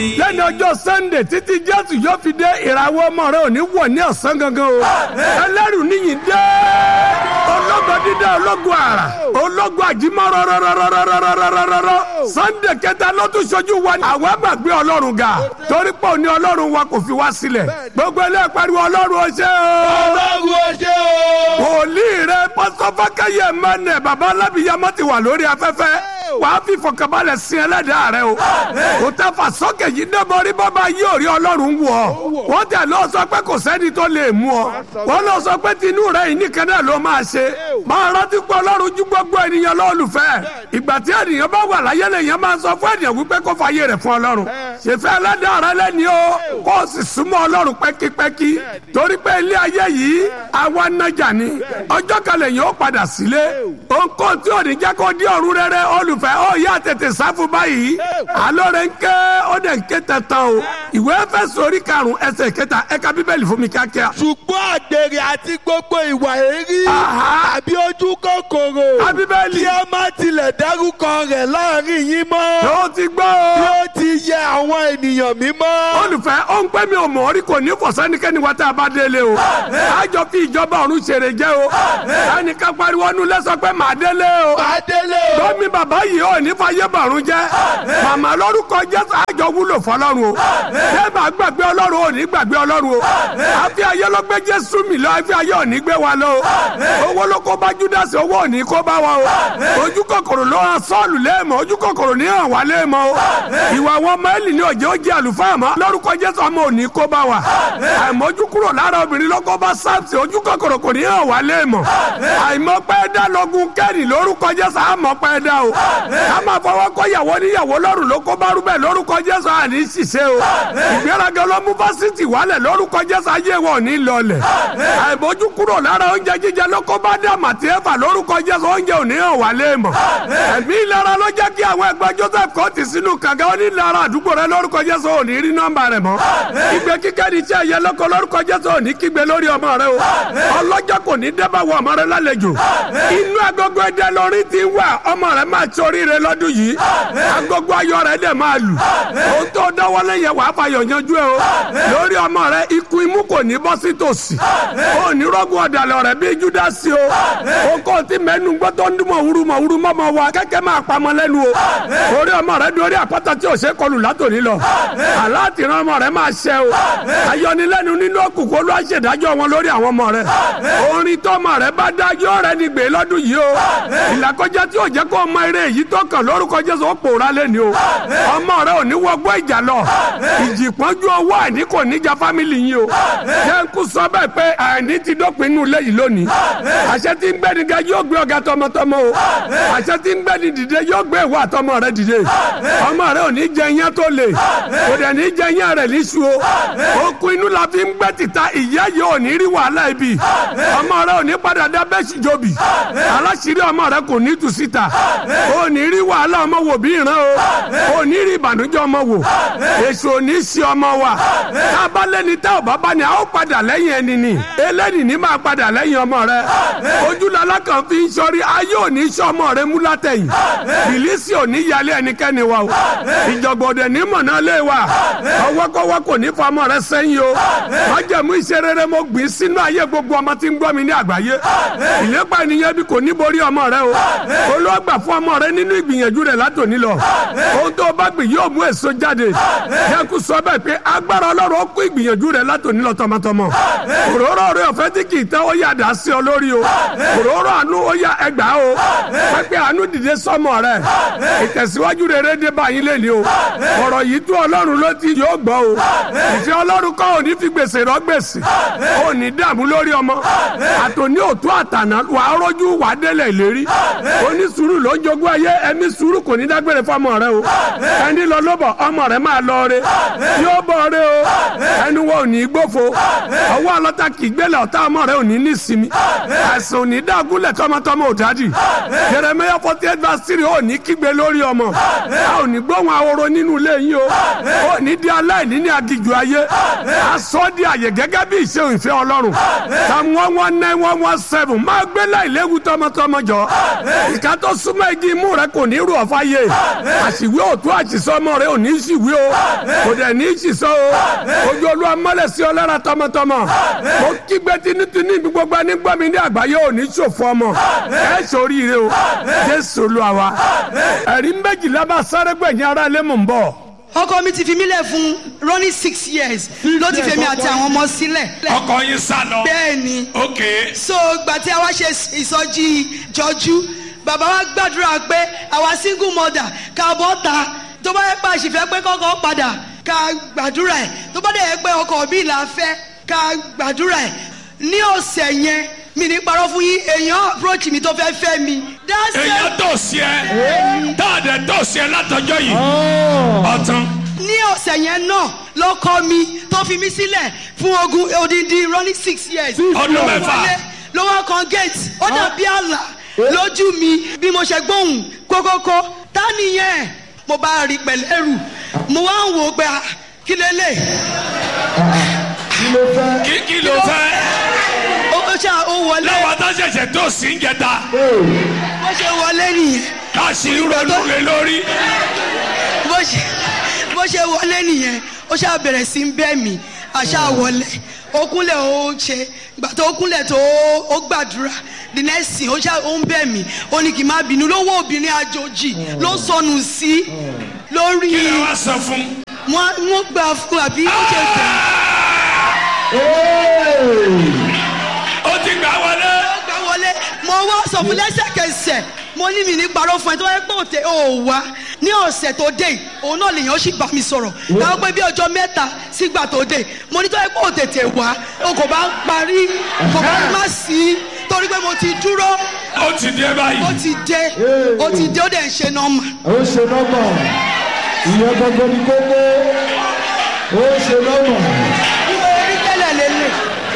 lẹ́nu ọjọ́ sunday títí jésù yóò fi dé ìràwọ̀ ọmọ rẹ ò ní wọ̀ ní ọ̀sán gangan o ẹlẹ́rù níyìn dé ológo dídá ológo àrà ológo àjímọ́ rọ́rọ́rọ́rọ́rọ́rọ́rọ́rọ́ sunday kẹta ló tún ṣojú wa ní àwọn àgbàgbé ọlọ́run ga torí pé òní ọlọ́run wa kò fi wá sílẹ̀ gbogbo ilé pariwo ọlọ́run ó ṣe o ọlọ́run ó ṣe o. wòlíì rẹ pásọfákẹyẹ mẹnẹ baba alábìyamọ ti wà lórí afẹ́fẹ́ wàá fi fọkànbalẹ̀ sin ẹlẹ́dàá rẹ o kò tẹ fà sókè yìí dẹ́bọrí bàbá yìí ò rí ọlọ́run wù ọ́ wọ́n tẹ̀ lọ sọ pé kò sẹ́ni tó lè mú ọ wọ́n lọ sọ pé tinú rẹ yìí nìkan náà ló máa ṣe máa rántí pé ọlọ́run ju gbogbo ènìyàn lọ́ọ̀lùfẹ́ ìgbà tí ènìyàn bá wà láyé lèèyàn máa sọ fún ènìyàn wípé kó fàyè rẹ̀ fún ọlọ́run ṣèfẹ́ ẹlẹ́dàá rẹ lẹ́ni o kó o sì súnmọ́ ọlọ́run pẹ́kípẹ́kí torí pé ilé ayé yìí àwa nájà ni ọjọ́ kan lèèyàn ó padà sílé òǹkó tí ò ní jẹ́ kó di ọ̀run rere olùfẹ́ ó yá tètè sáfù báyìí alóore ń ké ó dẹ̀ ń ké tẹ̀tàn o ìwé fẹ́ sórí karùn-ún ẹsẹ̀ kẹta ẹ̀ka bíbélì fún mi kíákíá. ṣùgbọ́n àgbèrè àti gbogbo ìwà èrí Aha. tàbí ojú kòkòrò Ká Bíbélì. kí ó má tilẹ̀ dárúkọ rẹ̀ láàrin yín mọ́ ó ti gbọ́ bí o. ó ti yẹ àwọn ènìyàn mímọ́. olùfẹ́ ó ń pẹ́ mi ò mọ̀ orí kò ní fọ̀sẹ́nikẹ́ni wa tá a bá délé o àjọ fi ìjọba ọ̀run ṣeré jẹ́ o ẹnìkan pariwo nu lẹ́sọ̀ pé màá délé o Adélé o. lọ́mí bàbá yìí ò ní fàyè bàrún jẹ́ màmá lórúkọ jésù àjọ wúlò fọlọ́run o débà gbàgbé ọlọ́run ò ní gbàgbé ọlọ́run o àfi ayé ló gbé jésù mi lọ àfi ayé ò ní gbé wa lọ o owó ló kó bá júdásì owó ò ní kó bá wa o ojú kòkòrò ló hàn sọ́ọ̀lù léèmọ̀ ojú kòkòrò ní hàn wá léèmọ̀ o ìwà wọn mẹ́lì ní òjò ó jẹ́ àlùfáà mọ́ lórúkọ jésù ọmọ ò ní kó bá wa àìmọ́jú kúrò lára obìnrin ló kó bá sáàpì ojú kòkòrò kò ní hàn wá léèmọ̀ àìmọ́pẹ́ dá lọ́gùn kẹ́rì lórúkọ jésù àmọ́pẹ́ dá o ká máa fọwọ́ kọ́ yàwó níyàwó lọ́rùn ló kó bá rúbẹ̀ lórúkọ jésù àní ṣiṣẹ́ o ìgbéraga ló mú fásitì wálẹ̀ lórúkọ jésù ayé wọn ò ní lọlẹ̀ àìmọ́jú kúrò lára oúnjẹ jíjẹ ló kó bá dá màtí ẹ̀fà lórúkọ jésù oúnjẹ ò ní hàn wá léèmọ̀ ẹ̀mí ìlara ló jẹ́ kí àwọn ẹgbẹ́ joseph kọ́ ti sínú kànga ó ní ìlara àdúgbò rẹ lórúkọ jésù ò ní rí nọ́mbà rẹ mọ́ ìgbé kíkẹ́ ní iṣẹ́ ẹ̀yẹ lọ́kọ lórúkọ jésù ò ní kígbe lórí ọmọ rẹ o ọlọ́jọ́ kò ní dẹ́bà wọ ọmọ rẹ lálejò inú agogo ẹdẹ lórí ti wà ọmọ rẹ máa torí rẹ lọ́dún yìí agogo ayọ̀ rẹ dẹ̀ máa lù ohun tó dọ́wọ́lé yẹ wàá fàyọ̀ yanjú ẹ o lórí ọmọ rẹ ikú imú kò ní bọ́ sí tòsí ó ní rọ́gùn ọ̀dàlẹ̀ rẹ bí júdásì o ó kò tí mẹ́nu gbọ́ tó ń dún mọ̀wúrú mọ̀wúrú mọ́mọ́ wa kẹ́kẹ́ máa pamọ́ lẹ́nu o orí ọmọ rẹ dorí àpáta tí ò ṣe kọlù látòní lọ aláàtìrán ọmọ rẹ máa ṣẹ o ayọnilẹ́nu nínú òkùnkùn olú àṣẹdájọ́ wọn lórí àwọn ọmọ rẹ orin tọmọ rẹ bá dájọ́ rẹ ní gbé lọ́dún yìí o ìlàkọjá tí ò jẹ́ kó ọmọ eré yìí tó kàn lórúkọ jésù ó pòórá lẹ́ni o ọmọ rẹ ò ní wọgbọ́ ìjà lọ ìjì pọ́njú owó àìní kò ní ja fámìlì yín o jẹ́ ń kú sọ bẹ́ẹ̀ pé àìní ti dópin inú ilé yìí lónìí àṣẹ tí ń gbẹ́ni ga yóò gbé ọ̀gá tọmọtọmọ o àṣẹ tí ń gbẹ́ni dìde yóò gbé ìwọ àtọmọ rẹ dìde ọmọ rẹ ò ní jẹ iyán tó le kò dẹ̀ ní jẹ iyán rẹ níṣu o okun inú la fi ń gbẹ́ tìta ìyá yìí ò ní rí wàhálà ibi ọmọ rẹ ò ní padà dá bẹ́ẹ̀sì jobi aláṣírí ọmọ rẹ kò ní tù síta ò ní rí wàhálà ọmọ wò bí ìran o ò ní rí ìbànújẹ́ ọmọ wò èso ò ní sí ọmọ wa tá a bá lẹ́ni tá ò bá bá ní a ó padà lẹ́yìn ẹni ni eléni ní máa padà lẹ́yìn ọmọ rẹ ojúlọ́lá kan fi ń sọrí ayé ò ní sọ ọmọ rẹ mú látẹ̀yìn bìlísì ò ní yálé ẹnikẹ́ni wa o ìjọ̀gbọ̀dẹ̀ ní mọ̀nà lé wa ọwọ́kọ́wọ́ kò ní fa ọmọ rẹ sẹ́yìn o májẹ̀mú iṣẹ́ rere mo gbìn sínú ayé gbogbo ọmọ tí ń gbọ́ mi ní àgbáyé ìlépa ènìyàn bí kò ní borí ọmọ rẹ o olóògbà fún ọmọ rẹ nínú ìgbìyànjú rẹ látòní lọ ohun tó bá gbìn yóò mú èso jáde yẹku sọ bẹ́ẹ̀ pé agbára ọlọ́run ó kó ìgbìyànjú rẹ látòní lọ tọmọtọmọ òróró rẹ ọ̀fẹ́ tí kì í tẹ́ ó yà dá sí ọ lórí o òróró àánú ó yà ẹgbà o pẹ́pẹ́ àánú dìde sọmọ rẹ ìtẹ̀síwájú rere dé báyìí lé ní o ọ̀rọ̀ yìí tó ọlọ́run ló ti yóò gbọ́ o ìfẹ́ ọlọ́run kọ́ òní fi gbèsè rọ gbèsè òní dààmú lórí ọmọ àtòní òtún àtànà wà á rọ́jú wà á délẹ̀ ìlérí oní sùúrù ló ń jogún ayé ẹ̀mí sùúrù kò ní dágbére fọmọ rẹ o ẹni lọ lóbọ̀ ọmọ rẹ máa lọ re yóò bọ̀ re o ẹnu wọn ò ní gbófo ọwọ́ ọlọ́ta kì í gbélé ọ̀tá ọmọ rẹ ò ní ní sinmi àìsàn ò ní dágúnlẹ̀ tọmọtọmọ ò dádì Jeremiah forty eight verse three ò ní kígbe lórí ọmọ a ò ní gbóhùn ahoro nínú ilé yín o ò ní di aláìní ní agijù ayé aṣọ di àyè gẹ́gẹ́ bí ìṣe ìfẹ́ ọlọ́run psalm one one nine one one seven máa gbé láìléwu tọmọtọmọ jọ ìka tó súnmọ́ igi imú rẹ kò ní rú ọ̀fà yé àṣìwé òtún àṣìṣọ́ ọmọ rẹ ò ní ṣìwé o kò dẹ̀ ní í ṣìṣọ́ o ojú olúwa mọ́lẹ̀ sí ọ lára tọmọtọmọ mo kígbe tinútinú ibi gbogbo ẹni gbọ́ mi ní àgbáyé ò ní ṣòfò ọmọ ẹ ṣoríire o jésù olúwa wa ẹ̀rí méjìlá bá sáré gbẹ̀yìn ara ilé mò ń bọ̀ ọkọ mi ti fi mí lẹ̀ fún running six years ló ti fèmi àti àwọn ọmọ sílẹ̀. ọkọ yín sá lọ. bẹ́ẹ̀ ni ok so gbà tí a wá ṣe ìsọjí jọjú bàbá wa gbàdúrà pé àwa single mother ká bọ́ ta tó bá yẹ pé àṣìfẹ́ pé kọ́kọ́ padà ká gbàdúrà ẹ̀ tó bá dẹ̀ yẹ pé ọkọ mi là fẹ́ ká gbàdúrà ẹ̀ ní ọ̀sẹ̀ yẹn mi ní parọ́ fún yín èèyàn approach mi tó fẹ́ fẹ́ mi. That's it. èèyàn tó sí ẹ táàdẹ tó sí ẹ látọjọ́ yìí ọtán. ní ọ̀sẹ̀ yẹn náà lọ́kọ mi tó fi mí sílẹ̀ fún ogun odindi running six years. Ọdún Ló mẹ́fà. wọlé, ló wá kan gate ó dàbí àlà lójú mi bí mo ṣe gbóhùn kókókó tá nìyẹn mo bá rí pẹ̀lú ẹrù mo wá ń wò ó pé ah, kí lélẹ̀ kí kí ló fẹ́. ó ó ṣá ó wọlé láwọn tó ṣẹ̀ṣẹ̀ tó sí ń jẹta bó ṣe wọlé nìyẹn ká sì ń ronú lé lórí. bó ṣe bó ṣe wọlé nìyẹn ó ṣáà bẹ̀rẹ̀ sí ń bẹ́ mi àṣà wọlé ó kúnlẹ̀ ó ṣe ìgbà tó kúnlẹ̀ tó ó gbàdúrà the next thing ó ṣáà ó ń bẹ̀ mí ó ní kí n má bínú lówó obìnrin àjòjì ló sọnù sí lórí kí lè wá sọ fún. wọn wọn gbà fún àbí ó ṣe gbà ó ti gbà wọlé. ó gbà wọlé mo wá sọ fún lẹ́sẹ̀kẹsẹ̀ mo ní mi ní parọ́ fún ẹ tó wáyé pé òtẹ ò wá ní ọ̀sẹ̀ tó dé yìí, òun náà lèèyàn sì bá mi sọ̀rọ̀ káwọn pé bí ọjọ́ mẹ́ta sígbà tó dé mo ní tó wáyé pé òtètè wá o kò bá parí kò bá má sí torí pé mo ti dúró ó ti dé ó báyìí. ti dé ó ti dé ó dẹ̀ ń ṣe nọ́mà ó ṣe nọ́mà ìyẹn gbogbo ní kókó ó ṣe nọ́mà bí mo rí tẹ́lẹ̀ lélẹ̀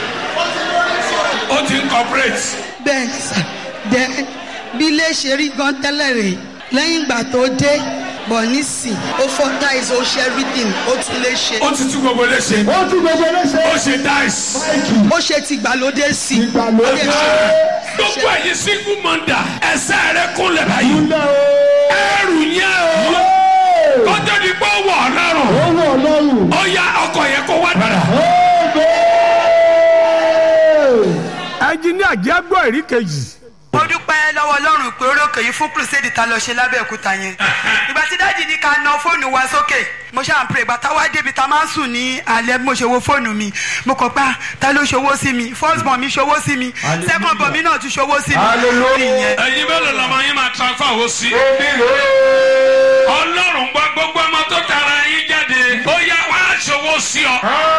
ó ti ń cooperate. bẹ́ẹ̀ ni sà dẹ́ bí ilé ṣe rí gan tẹ́lẹ̀ rè lẹ́yìn ìgbà tó dé bọ̀ nísìn ó fọ́ táìsì ó ṣe everything ó tún lè ṣe ó ti tú gbogbo léṣe. ó tún gbogbo léṣe ó ṣe dice. máìkì ó ṣe tìgbàlódé sí i ìgbàlódé ó lè ṣe gbogbo ẹ̀yin single mother ẹsẹ̀ rẹ kúnlẹ̀ báyìí. ńlá ẹrù yẹn o. o kọ́jọ́ di pé ó wọ̀ ọ́ lọ́rùn. ó wọ̀ lọ́rùn ó yá ọkọ̀ yẹn kó wá padà. ó gbé ẹnjiníà jẹ́ gbọ́ èrí kejì mo dúpẹ́ lọ́wọ́ ọlọ́run pé orókè yìí fún crusade ta lọ ṣe lábẹ́òkúta yẹn ìgbà tí dájì ní ká na fóònù wa sókè mo ṣáà ń pè ìgbà táwa débi ta máa ń sùn ní alẹ́ bí mo ṣe wo fóònù mi mo kọ̀ pé ah, ta ló ṣòwò sí mi first born mi ṣòwò sí mi second born mi náà tún ṣòwò sí mi ìyẹn ẹ̀yin mélòó lọ́mọ yín máa transfer owó sí. ọlọ́run gbọ́ gbogbo ọmọ tó tara yín jáde. ó yá wá ṣòwò sí ọ.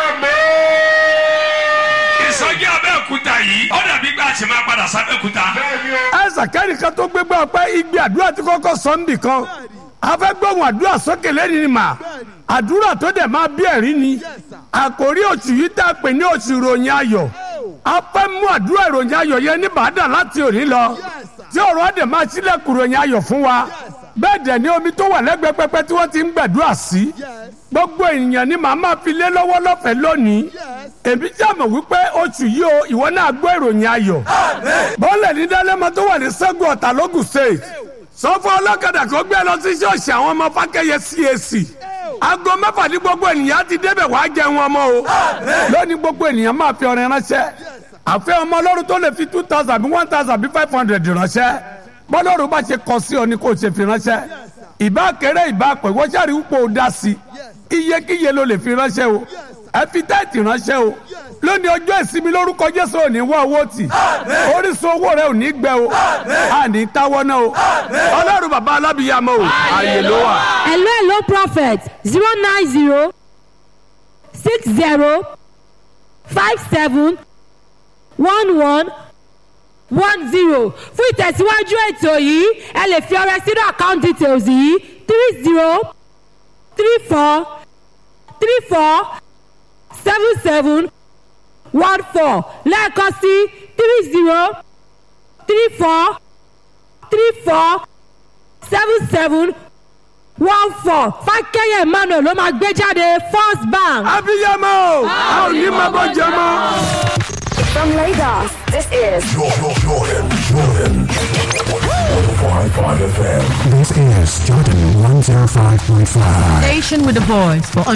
ìsọjí abẹ́òkúta yìí ó dàbí pé a sì máa padà sábẹ́òkúta. ẹsẹ̀ kẹ́nìkan tó gbégbá ọpẹ́ igbe àdúrà tí kọ́kọ́ sọ ń bì kan afẹ́ gbóhùn àdúrà sókè lẹ́ni ni mà àdúrà tó dẹ̀ máa bí ẹ̀rí ni àkórí oṣù yìí tá a pè ní oṣù ìròyìn ayọ̀ a fẹ́ mú àdúrà ìròyìn ayọ̀ yẹn ní bàdà láti òní lọ tí ọ̀rọ̀ á dẹ̀ máa sílẹ̀kùn ìròyìn ayọ̀ fún wa bẹ́ẹ̀ dẹ̀ ni omi tó wà lẹ́gbẹ̀ẹ́ pẹpẹ tí wọ́n ti ń gbàdúrà sí gbogbo ènìyàn ni màá máa fi lé lọ́wọ́ lọ́fẹ̀ẹ́ lónìí èmi jàmọ̀ wípé oṣù yìí o ìwọ náà gbọ́ ìròyìn ayọ̀ bọ́ọ̀lù ní dálẹ́mọ tó wà ní sẹ́gun ọ̀tà lógùn state sọ fún ọlọ́kadà kó gbé lọ sí ṣọ́ọ̀ṣì àwọn ọmọ fákẹ́yẹ CAC aago mẹ́fà ní gbogbo ènìyàn ti débẹ̀ wàá jẹun ọmọ o lónìí gbogbo ènìyàn máa fi ọrẹ ránṣẹ́ àfẹ́ ọmọ ọlọ́run tó lè fi two thousand bí one thousand bí five hundred ránṣẹ́ bọ́lọ́run bá ṣe kọ sí ọ ni kò ṣe fi ránṣẹ́ ìbá kéré ìbá pẹ̀ wọ́n ṣàrí wípé o dá sí i iyekíye ló lè fi ránṣẹ́ o ẹ fi tẹ́ẹ̀tì ránṣẹ́ o lónìí ọjọ́ ìsinmi lórúkọ jésù ò ní wá owó tì orísun owó rẹ ò ní gbẹ o a ní táwọ́ náà o ọlọ́run bàbá alábìyàmọ́ o ààyè ló wà. hello hello prophet zero nine zero six zero five seven one one one zero fún ìtẹ̀síwájú ètò yìí ẹ lè fi ọrẹ sínú account details yìí three zero three four three four seven seven one four lẹ́ẹ̀kan sí three zero three four three four seven seven one four fákẹ́yẹ̀ emmanuel ló máa gbé jáde first bank. abiyamọ o a ò ní máa bọ́ jẹ mọ́. From Lagos, this is Jordan, Jordan, Jordan. 105.5 FM. This is Jordan 105.5. Station with a voice for